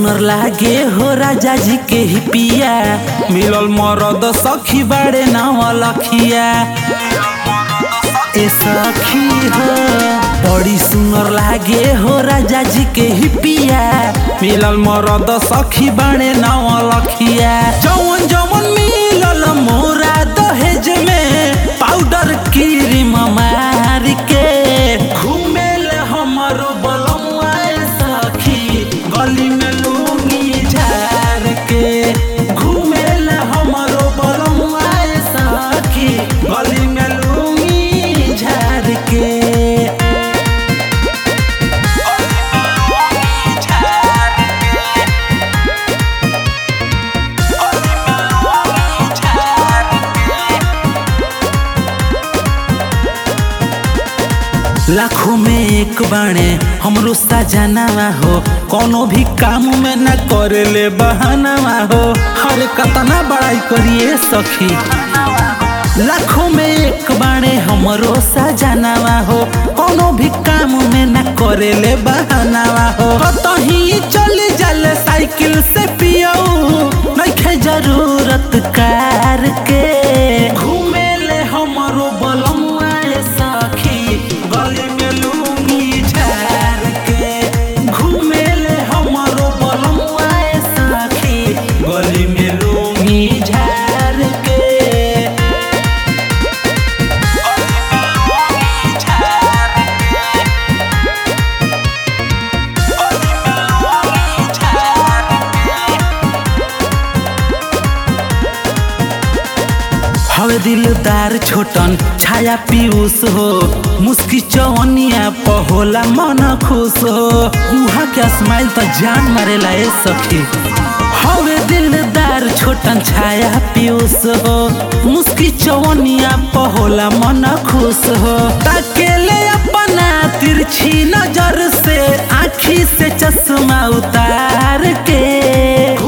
सुनर लागे हो राजा जी के ही पिया मिलल मरद सखी बाड़े नाव लखिया ए सखी हो बड़ी सुनर लागे हो राजा जी के ही पिया मिलल मरद सखी बाड़े नाव लखिया जवन जवन मिलल मोरा दहेज में पाउडर क्रीम मार के घूमेल हमरो बलमुआ सखी गली में लूंगी झार के घूमेल हमरो बलमुआ सखी गली में लूंगी झार के लाखों में एक बाणे हमरो सजनावा हो कोनो भी काम में न करे ले बहानावा हो हर कतना बड़ाई करिए सखी लाखों में एक बाणे हमरो सजनावा हो कोनो भी काम में न करे ले बहानावा हो कतही चल जल साइकिल से पियो नइखे जरूरत कार के घूमे ले हमरो बलमुआ सखी गली में लूंगी झार के घूमे ले हमरो बलमुआ सखी गली में लूंगी झार के हवे दिलदार छोटन छाया पीयूष हो मुस्की चवनिया पहोला मन खुश हो उहाँ के स्माइल तो जान मारेला ए सखी हवे दिलदार छोटन छाया पीयूष हो मुस्की चवनिया पहोला मन खुश हो ताकेले अपना तिरछी नजर से आखी से चश्मा उतार के